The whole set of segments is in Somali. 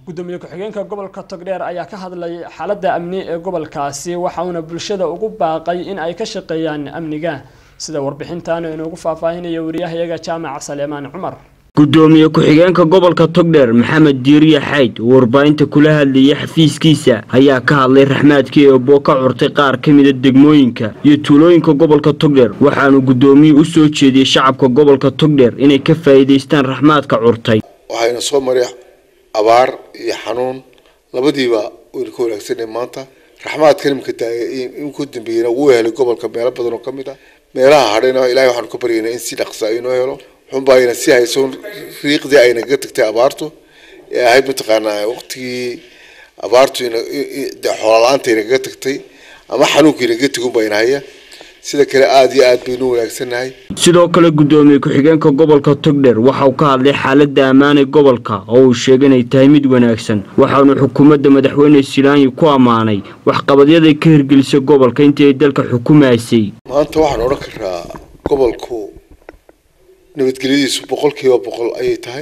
gudoomiye ku-xigeenka gobolka togdheer ayaa ka hadlay xaaladda amni ee gobolkaasi waxauna bulshada ugu baaqay in ay ka shaqeeyaan amniga sida warbixintaanu inoogu faahfaahinaya wariyahayaga jaamaca saleemaan cumar gudoomiye ku-xigeenka gobolka togdheer maxamed diiriye xayd oo warbaahinta kula hadlayay xafiiskiisa ayaa ka hadlay raxmaadkii eeboo ka curtay qaar ka mida degmooyinka iyo tuulooyinka gobolka togdheer waxaanu gudoomiyey u soo jeediyey shacabka gobolka togdheer inay ka faa'iidaystaan raxmaadka curtay waxayna soo maray abaar iyo xanuun labadiiba wayna ka wanaagsanay maanta raxmaadkan imika imika dambeeyena wuu helay gobolka meelo badan oo ka mid ah meelaha hadhayna ilaahay waxaanu ka baryaynaa in si dhaqsa inoo helo xunba ayna si hayso riiqdii ayna kaga tagtay abaartu ee ahayd mataqaanaa waqtigii abaartu xoolala-aanta ayna kaga tagtay ama xanuunka ayna kaga tegun bayna haya sida kale aada iyo aad baynu wanaagsannahay sidoo kale gudoomiye ku-xigeenka gobolka togdheer waxauu ka hadlay xaaladda ammaanay gobolka oo uu sheegay inay tahay mid wanaagsan waxaanu xukuumadda madaxweyne silaanyi ku ammaanay waxqabadyaday ka hirgelisay gobolka intii ay dalka xukumaysay maanta waxaan odhan karaa gobolku nabadgelyadiisu boqol kiiba boqol ayay tahay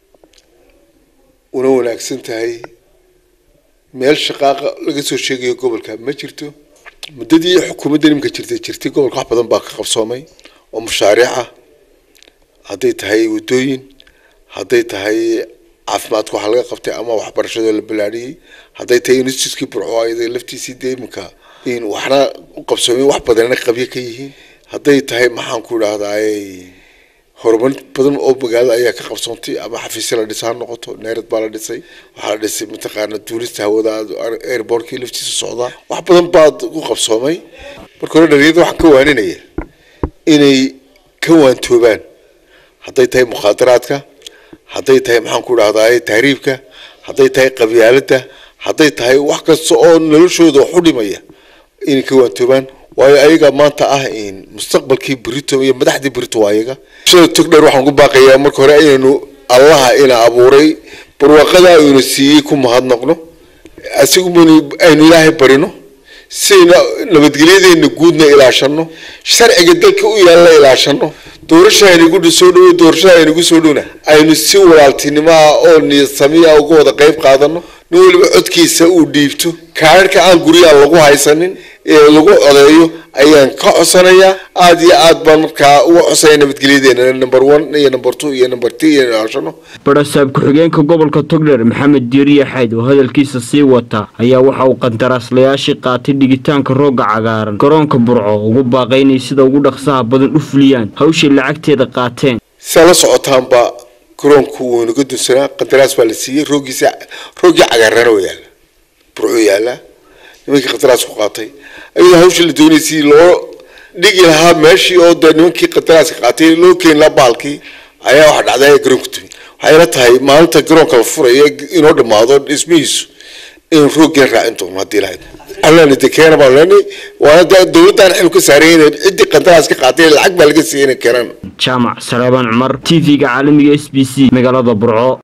una wanaagsan tahay meel shaqaaqa laga soo sheegayo gobolka ma jirto muddadii xukuumadda nimka jirtay jirtay gobolka wax badan baa ka qabsoomay oo mashaariic ah hadday tahay waddooyin hadday tahay caafimaadka waxa laga qabtay ama waxbarashadoo la balaadhiyey hadday tahay institutkii burco ayada laftiisii dee iminka in waxna u qabsoomay wax badanna qabyo ka yihiin hadday tahay maxaan ku idhahdaaye horumar badan oo magaalada ayaa ka qabsoontay ama xafiisya la dhisa ha noqoto neerad baa la dhisay waxaa la dhisay mataqaana duulista hawada airbortkii laftiisa socdaa wax badan baa ku qabsoomay marka hore dhalinyarada waxaan ka waaninaya inay ka waantoobaan hadday tahay mukhaadaraadka hadday tahay maxaan ku idhahdaay tahriibka hadday tahay qabyaaladda hadday tahay wax kasta oo noloshooda wax u dhimaya inay ka waantoobaan waayo ayaga maanta ah mustaqbalkii brito iyo madaxdii brito waa ayaga bulshada togdheer waxaan ku baaqayaa marka hore inaynu allaha ina abuuray barwaaqada aynu siiyey ku mahadnaqno asigu aynu ilaahay barino sidayna nabadgelyadeena guudna ilaashano sharciga dalka u yaalla ilaashano doorasha aynagu soo dhowo doorashada aynagu soo dhowna aynu si walaaltinimo ah oo niyadsamiya uga wada qayb qaadano nin weliba codkiisa uu dhiibto kaararka aan guryaha lagu haysanin ee lagu codeeyo ayaan ka codsanayaa aada iyo aad baan markaa uga codsanaya nabadgelyadeena number one iyo number two iyo number three iyo ilaashano barasaab ku-xigeenka gobolka togdheer maxamed diiriye xayd oo hadalkiisa sii wata ayaa waxa uu qandaraaslayaashii qaatay dhigitaanka roogga cagaaran garoonka burco ugu baaqay inay sida ugu dhaqsaha badan u fuliyaan hawshay lacagteeda qaateen siaa la socotaanba garoonku wuu inaga dunsanaa qandaraas baa la siiyey rooggiisa rooggii cagaarana oo yaalla burcuu yaallaa nimankii qandaraas ku qaatay ayadoo hawsha la doonaysay loo dhigi lahaa meeshii oo dee nimankii qandaraaska qaatay loo keeni lahaa baalkii ayaa waxa dhacday ee garoonku timi waxay la tahay maalinta garoonka la furayo inoo dhammaado dhismihiisu in rooggiina raacin doono haddii lahayd allana de keena baan leenay waana de dowladdan xil ka saaray inay ciddii qandaraas ka qaatay lacag baa laga siiyay inay keenaan jaamac saleebaan cumar t v-ga caalamiga s b c magaalada burco